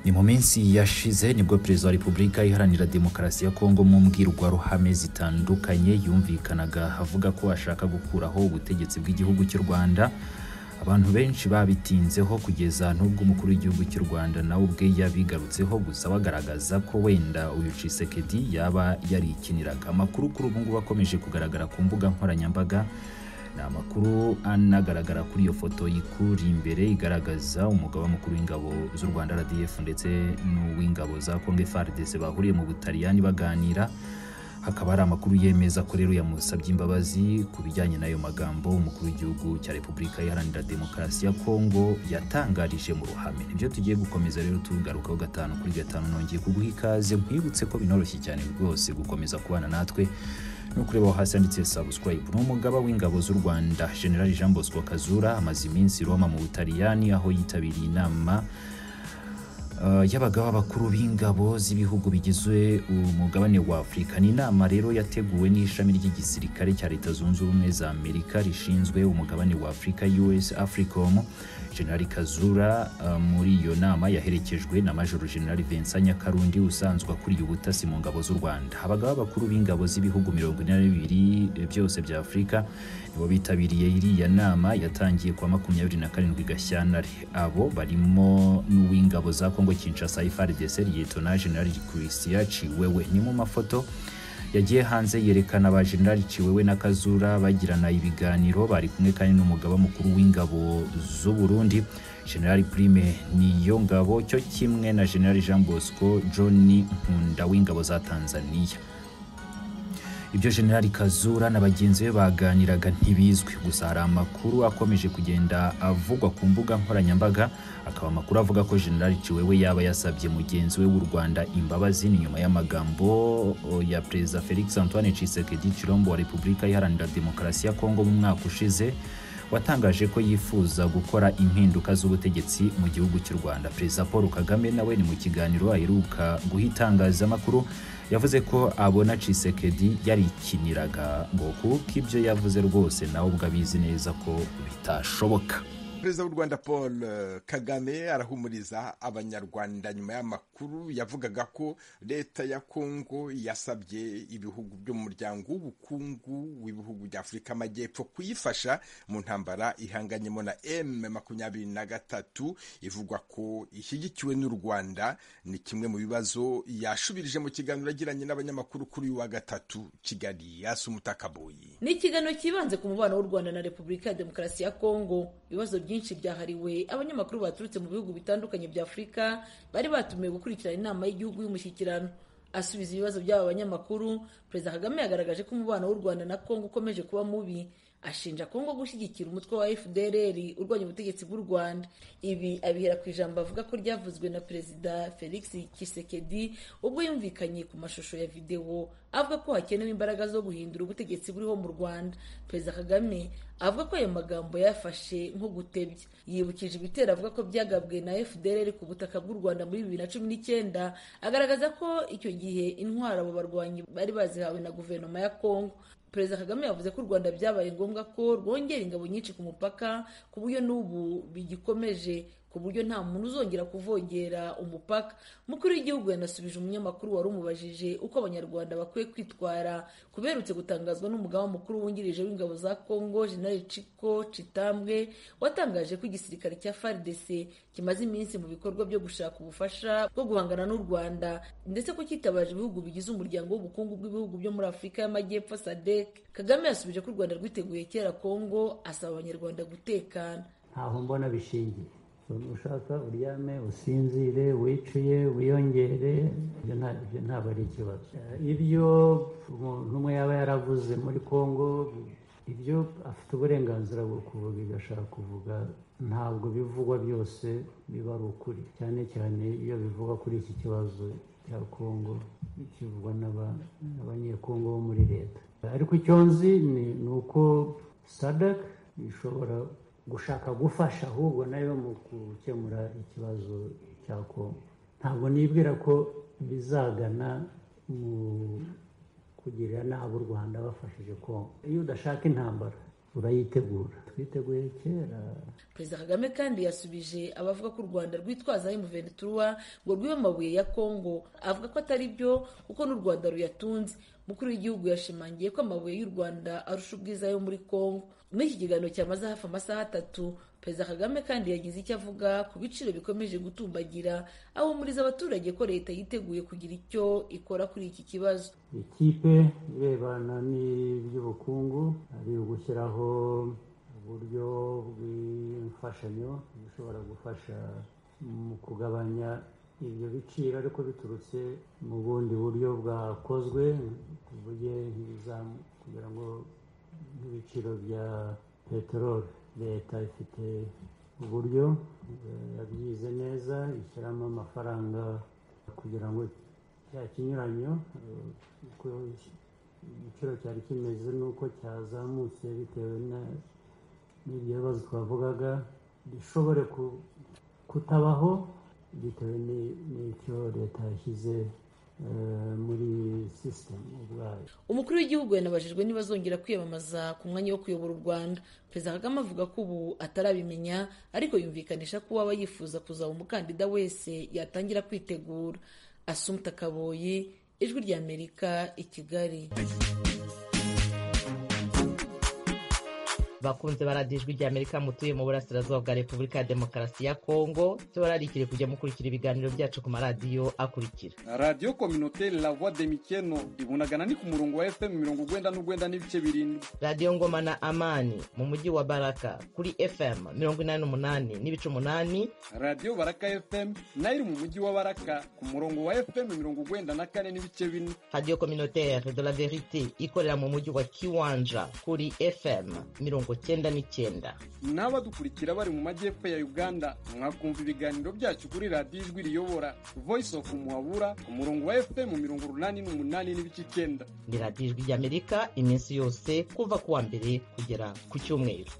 ni mu minsi yashize nibwo perezida wa repubulika iharanira demokarasi ya kongo mu mbwirwaruhame zitandukanye yumvikanaga avuga ko ashaka gukuraho ubutegetsi bw'igihugu cy'u rwanda abantu benshi babitinzeho kugeza n'ubwo umukuru w'igihugu cy'u rwanda nawe ubwe yabigarutseho gusa bagaragaza ko wenda uyu cisekedi yaba yarikiniraga amakuru kuri ubu ngubu akomeje kugaragara ku mbuga nkoranyambaga ni amakuru anagaragara kuri iyo foto ikuri imbere igaragaza umugaba mukuru w'ingabo z'u rwanda rdf ndetse n'uw'ingabo za kongo frdc bahuriye mu butaliyani baganira hakaba hari amakuru yemeza ko rero yamusabye imbabazi ku bijyanye n'ayo magambo umukuru w'igihugu cya repubulika iharanira demokarasi ya kongo yatangarije mu ruhame nibyo tugiye gukomeza rero tugarukaho gatanu kuri gatanu nongeye kuguha ikaze nkwibutse ko binoroshye cyane rwose gukomeza kubana natwe no kureba hasi handitse subscribe ni umugaba w'ingabo z'u rwanda general jean bosco kazura amaze iminsi roma mu butaliyani aho yitabiriye inama uh, y'abagaba bakuru b'ingabo z'ibihugu bigize umugabane wa afurika ni inama rero yateguwe n'ishami ry'igisirikare cya leta zunze ubumwe za amerika rishinzwe umugabane wa afurika us africom generali kazura uh, muri iyo nama yaherekejwe na majoro generali vincent nyakarundi usanzwe akuriye ubutasi mu ngabo z'u rwanda abagaba bakuru b'ingabo z'ibihugu mirongo ine na bibiri byose bya afurika nibo bitabiriye iriya nama yatangiye kuwa makumyabiri na karindwi gashyantare abo barimo n'uw'ingabo za kongo kinshasa ifrdc liyetona generali christian ciwewe ni mu mafoto yagiye hanze yerekana ba generali ciwewe na kazura bagirana ibiganiro bari kumwe kandi n'umugaba mukuru w'ingabo z'u burundi generali prime niyo ngabo cyo kimwe na generali jean bosco john nkunda w'ingabo za tanzania ibyo generali kazura na bagenzi be baganiraga ntibizwi gusa hari amakuru akomeje kugenda avugwa ku mbuga nkoranyambaga akaba amakuru avuga ko generali ciwewe yaba yasabye mugenzi we w'u rwanda imbabazi ni nyuma y'amagambo ya perezida felix antoine cisekedi chilombo wa repubulika iharanira demokarasi ya kongo mu mwaka ushize watangaje ko yifuza gukora impinduka z'ubutegetsi mu gihugu cy'u rwanda perezida paul kagame nawe ni mu kiganiro aheruka guha itangazamakuru yavuze ko abona cisekedi yarikiniraga ngo kuko ibyo yavuze rwose nawe ubwo abizi neza ko bitashoboka perezida w'u rwanda paul kagame arahumuriza abanyarwanda nyuma y'amakuru yavugaga ko leta ya kongo yasabye ibihugu byo mu muryango w'ubukungu w'ibihugu bya afurika amajyepfo kuyifasha mu ntambara ihanganyemo na m makumyabiri na gatatu ivugwa ko ishyigikiwe n'u rwanda ni kimwe mu bibazo yashubirije mu kiganiro agiranye n'abanyamakuru kuri uyu wa gatatu kigali yasi umutakaboyi ni ikiganiro kibanze ku mubano w'u rwanda na repubulika ya demokarasi ya kongo ibibazo byinshi byahariwe abanyamakuru baturutse mu bihugu bitandukanye bya afurika bari batumiwe gukurikirana inama y'igihugu y'umushyikirano asubiza ibibazo by'aba banyamakuru perezida kagame yagaragaje ko umubano w'u rwanda na kongo ukomeje kuba mubi ashinja kongo gushyigikira umutwe wa fdrr urwanya ubutegetsi bw'u rwanda ibi abihera ku ijambo avuga ko ryavuzwe na perezida felix kisekedi ubwo yumvikanye ku mashusho ya videwo avuga ko hakenewe imbaraga zo guhindura ubutegetsi buriho mu rwanda perezida kagame avuga ko ayo magambo yafashe nko gutebya yibukije ibitero avuga ko byagabwe na fdrr ku butaka bw'u rwanda muri bibiri na cumi n'icyenda agaragaza ko icyo gihe intwaro abo barwanyi bari bazihawe na guverinoma ya kongo perezida kagame yavuze ko u rwanda byabaye ngombwa ko rwongera ingabo nyinshi ku mupaka ku buryo n'ubu bigikomeje ku buryo nta muntu uzongera kuvogera umupaka mukuru w'igihugu yanasubije umunyamakuru wari umubajije uko abanyarwanda bakwiye kwitwara kuberutse gutangazwa n'umugaba mukuru wungirije w'ingabo za kongo generali ciko citambwe watangaje ko igisirikare cya frdc kimaze iminsi mu bikorwa byo gushaka ubufasha bwo guhangana n'u rwanda ndetse ko cyitabaje ibihugu bigize umuryango w'ubukungu bw'ibihugu byo muri afurika y'amajyepfo sadek kagame yasubije ko u rwanda rwiteguye kera kongo asaba abanyarwanda gutekana ntaho mbona bishingiye ushaka uryame usinzire wiciye wiyongere ibyo ntabwo ari ikibazo ibyo umuntu umwe yaba yaravuze muri congo ibyo afite uburenganzira bwo kuvuga ibyo ashaka kuvuga ntabwo bivugwa byose biba ari ukuri cyane cyane iyo bivugwa kuri iki kibazo cya congo kivugwa n'abanyekongo bo muri leta ariko icyo nzi ni uko sadaka ishobora gushaka gufasha ahubwo nayo mu gukemura ikibazo cya kongo ntabwo nibwira ko bizagana mu kugirira nabi u rwanda bafashije kongo iyo udashaka intambara urayitegura twiteguye kera perezida kagame kandi yasubije abavuga ko u rwanda rwitwazaho imuventura ngo rwibe amabuye ya kongo avuga ko atari byo kuko n'u rwanda ruyatunze umukuru w'igihugu yashimangiye ko amabuye y'u rwanda arusha ubwiza yo muri kongo muri iki kiganiro cyamaze hafi amasaha atatu perezida kagame kandi yagize icyo avuga ku biciro bikomeje gutumbagira ahumuriza abaturage ko leta yiteguye kugira icyo ikora kuri iki kibazo ikipe irebana n'iby'ubukungu ari ugushyiraho uburyo bw'imfashanyo bushobora gufasha mu kugabanya ibyo biciro ariko biturutse mu bundi buryo bwakozwe tuvuge nk'ibizamu kugira ngo nk'ibiciro bya peteroli leta ifite uburyo yabyize neza ishyiramo amafaranga kugira ngo cya kinyuranyo uko igiciro cyari kimeze n'uko cyazamutse bitewe n'ibyo bibazo twavugaga gishobore kutabaho bitewe n'icyo leta yashyize muri sisitemu ubwayo umukuru w'igihugu yanabajijwe niba azongera kwiyamamaza ku mwanya wo kuyobora u rwanda perezida kagame avuga ko ubu atarabimenya ariko yumvikanisha ko uwaba yifuza kuzaba umukandida wese yatangira kwitegura asumta kaboyi ijwi ry'amerika i kigali bakunze baradijwe rya amerika mutuye mu burasirazuba bwa repubulika ya demokarasi ya kongo tubararikire kujya mukurikira ibiganiro byacu ku maradiyo akurikira radiyo kominoteri la voix de mikeno ibunagana ni ku murongo wa fm mirongo ugwenda n'ugwenda n'ibice birindwi radiyo ngoma na amani mu mujyi wa baraka kuri fm mirongo inani n'umunani n'ibice umunani radiyo baraka fm nayo iri mu mujyi wa baraka ku murongo wa fm mirongo ugwenda na kane n'ibice bine radiyo kominoteri de la verite ikorera mu mujyi wa kiwanja kuri fm mirongo cyenda n'icyenda n'abadukurikira bari mu majyepfo ya uganda mwakumva ibiganiro byacu kuri radiyo ijwi riyobora voice of muhabura ku murongo wa fm mirongo urunani n'umunani n'ibice icyenda ni radiyo ijwi ry'amerika iminsi yose kuva ku wa mbere kugera ku cyumweru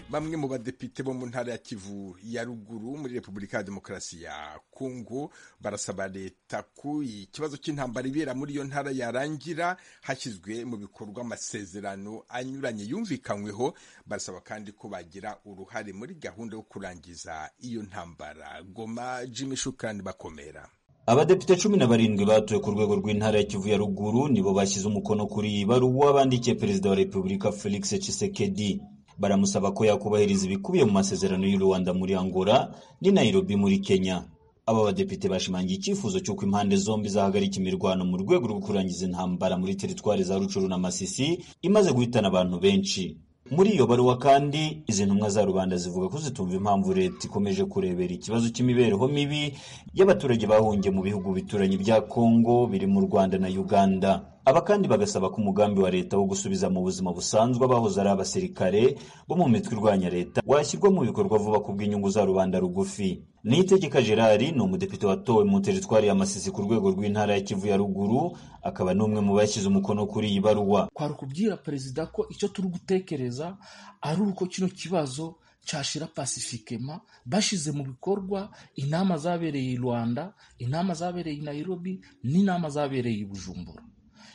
bamwe mu badepite bo mu ntara ya kivu ya ruguru muri repubulika ya demokarasi ya kongo barasaba leta ko ikibazo cy'intambara ibera muri iyo ntara yarangira hashyizwe mu bikorwa amasezerano anyuranye yumvikanyweho barasaba kandi ko bagira uruhare muri gahunda yo kurangiza iyo ntambara goma jimmy shukani bakomera abadepite cumi na barindwi batuye ku rwego rw'intara ya kivu ya ruguru nibo bashyize umukono kuri iyi baruwa bandikiye perezida wa repubulika felix tshisekedi baramusaba ko yakubahiriza ibikubiye mu masezerano y'u Rwanda muri Angola ni Nairobi muri Kenya aba badepite bashimangiye icyifuzo cy'uko impande zombi zahagarika imirwano mu rwego rwo kurangiza intambara muri teritwari za Rucuru na Masisi imaze guhitana abantu benshi muri iyo baruwa kandi izi ntumwa za rubanda zivuga ko zitumva impamvu leta ikomeje kurebera ikibazo cy'imibereho mibi y'abaturage bahungiye mu bihugu bituranye bya Kongo biri mu Rwanda na Uganda aba kandi bagasaba ko umugambi wa leta wo gusubiza mu buzima busanzwe abahoze ari abasirikare bo mu mitwe irwanya leta washyirwa mu bikorwa vuba ku bw'inyungu za rubanda rugufi niyitegeka gerard ni umudepite watowe mu teritwari ya masisi ku rwego rw'intara ya kivu ya ruguru akaba n'umwe mu bashyize umukono kuri iyi baruwa kwari ukubwira perezida ko icyo turi gutekereza ari uko kino kibazo cyashira pasifikema bashyize mu bikorwa inama zabereye i rwanda inama zabereye i nairobi n'inama zabereye i bujumbura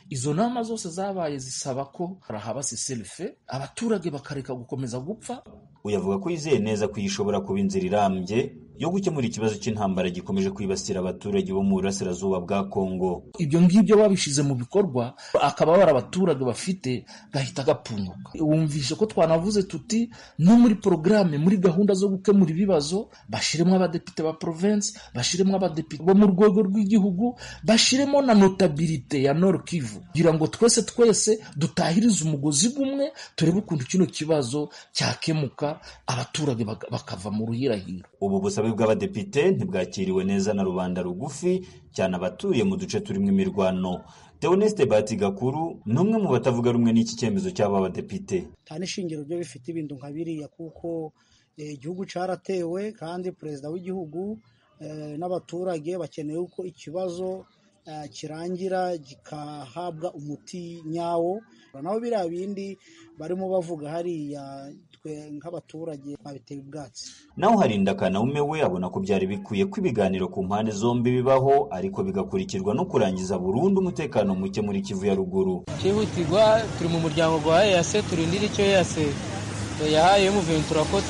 izo nama zose zabaye zisaba ko rahaba siselife abaturage bakareka gukomeza gupfa uyavuga ko yizeye neza ko ishobora kuba inzira irambye yo gukemura ikibazo cy'intambara gikomeje kwibasira abaturage bo mu burasirazuba bwa kongo ibyo ngibyo babishyize mu bikorwa akababara abaturage bafite gahita gapfunyuka wumvishe ko twanavuze tuti no muri porogaramu muri gahunda zo gukemura ibibazo bashyiremo abadepite ba provensi bashyiremo abadepite bo mu rwego rw'igihugu bashyiremo na notabirite ya noro kivu kugira ngo twese twese dutahirize umugozi gumwe turebe ukuntu kino kibazo cyakemuka abaturage bakava mu ruhirahiro ubu busabe bw'abadepite ntibwakiriwe neza na rubanda rugufi cyane abatuye mu duce turimo imirwano Theoneste Bati Gakuru ni umwe mu batavuga rumwe n'iki cyemezo cy'aba badepite nta n'ishingiro ryo bifite ibintu nka biriya kuko igihugu cyaratewe kandi perezida w'igihugu n'abaturage bakeneye uko ikibazo kirangira gikahabwa umuti nyawo naho biriya bindi barimo bavuga hariya twe nk'abaturage babiteye ubwatsi naho harinda kanaume we abona ko byari bikwiye ko ibiganiro ku mpande zombi bibaho ariko bigakurikirwa no kurangiza burundu umutekano muke muri kivu ya ruguru cyihutirwa turi mu muryango rwa eyase turindira icyo eyase yahaye muventura ko